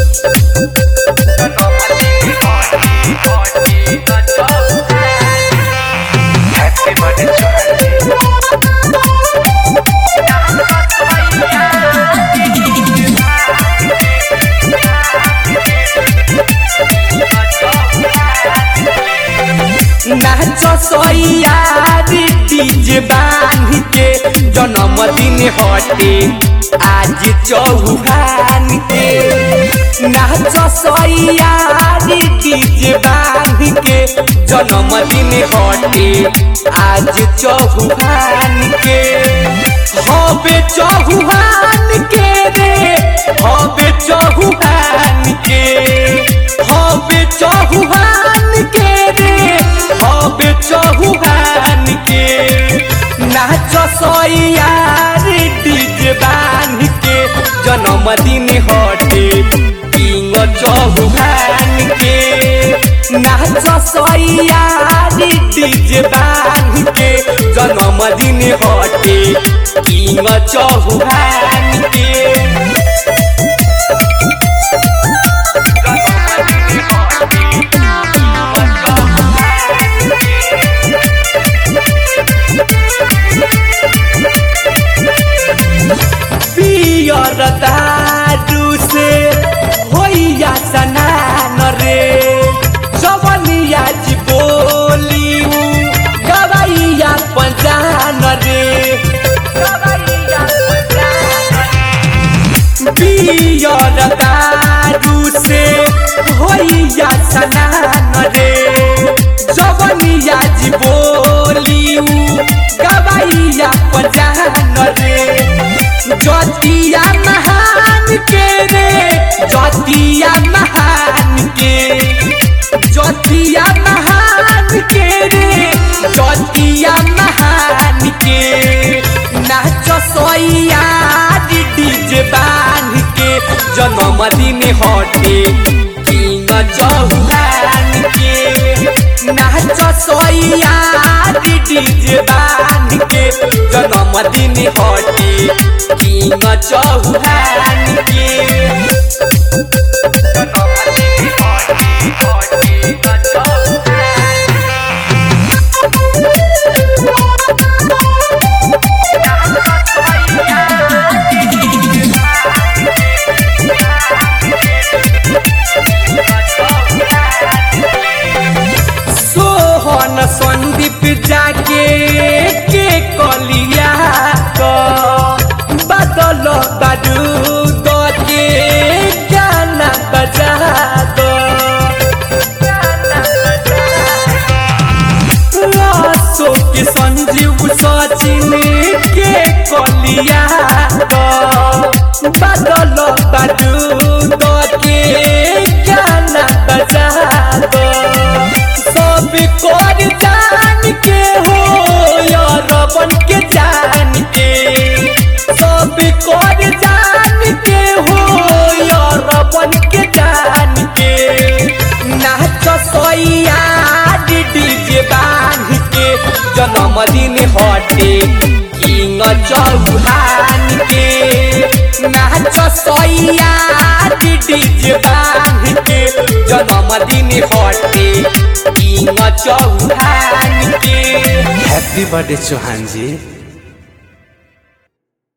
Happy birthday Chauhan ji. नाच सैयारी DJ बांध के जन्मदिन हटे आज चौहान के नाच सैयारी डीजे बांध के जन्मदिन हटे आज चौहान के हबे चौहान के रे हबे चौहान के हबे चौहान के रे हबे चौहान के नाच सैयार डीजे बांध के जन्मदिन हटे किंग चौहान के नाच सैयार डीजे बांध के जन्मदिन हटे किंग चौहान के पियर दारू से होइया सनान रे जवनिया जी बोली गवैया पंजान रे पियर दारू से होइया सनान रे जवनिया जी बोली गवैया पंजान रे ज्योतिया महान के रे ज्योतिया महान के ज्योतिया महान के रे ज्योतिया महान के नाच सोया डीजे बांध के जन्मदिन हटे किंग चौहान के नाच सोया डीजे बांध के जन्मदिन हटे किंग चौहान के सोहन संदीप जाके के कलिया क बदल बारूद के गाना बजा दो अशोक संजीव सचिन के कलिया क बदल बारूद के गाना बजा दो सब कर जान के हो यार बन के जान के सब कर जान के हो यार बन के जान के नाच सोया डीजे बांध के जन्मदिन हटे किंग चौहान के नाच सोया डीजे बांध के जन्मदिन हटे किंग चौहान के Happy birthday Chauhan ji.